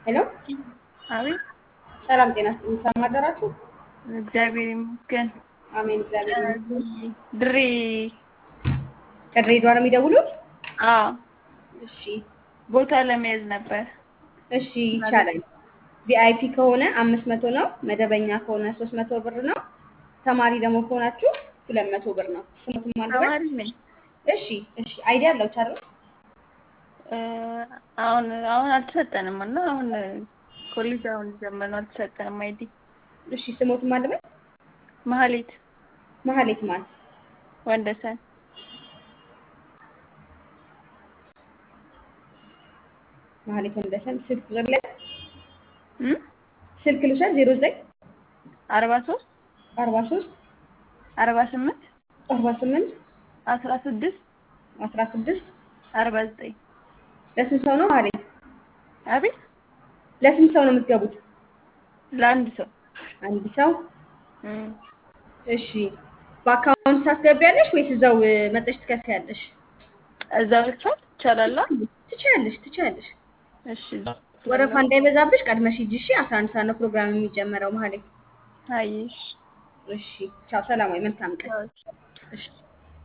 ሄሎ አቤት ሰላም ጤና ይስጥልኝ። ሰላም አደራችሁ? እግዚአብሔር ይመስገን። አሜን። እግዚአብሔር ይመስገን። ድሬ ከድሬዳዋ ነው የሚደውሉት? አዎ እሺ ቦታ ለመያዝ ነበር። እሺ ይቻላል። ቪአይፒ ከሆነ አምስት መቶ ነው። መደበኛ ከሆነ ሶስት መቶ ብር ነው። ተማሪ ደግሞ ከሆናችሁ ሁለት መቶ ብር ነው። ስሙትም አልበል ተማሪ ነኝ። እሺ እሺ አይዲያ አለው ቻለ እ አሁን አሁን አልተሰጠንም እና አሁን ኮሌጅ አሁን ጀመር ነው አልተሰጠንም። አይዲ እሺ ስሙትም አልበል መሀሌት መሀሌት ማን ወንደሰን መሀሌት ወንደሰን ስልክ ቁጥር ላይ እ ስልክ ልውሰድ ዜሮ ዘጠኝ አርባ ሶስት አርባ ሶስት አርባ ስምንት አርባ ስምንት አስራ ስድስት አስራ ስድስት አርባ ዘጠኝ ለስንት ሰው ነው መሀሌት? አቤት ለስንት ሰው ነው የምትገቡት? ለአንድ ሰው አንድ ሰው እ እሺ በአካውንት ታስገቢያለሽ ወይስ እዛው እ፣ መጠሽ ትከፍያለሽ? እዛ ብቻት ይቻላል? ትችያለሽ ትችያለሽ። እሺ ወረፋ እንዳይበዛብሽ ቀድመሽ ሂጂ። እሺ አስራ አንድ ሰዓት ነው ፕሮግራም የሚጀመረው መሀሌት። አየሽ እሺ ቻው፣ ሰላማዊ መልካም ቀን። እሺ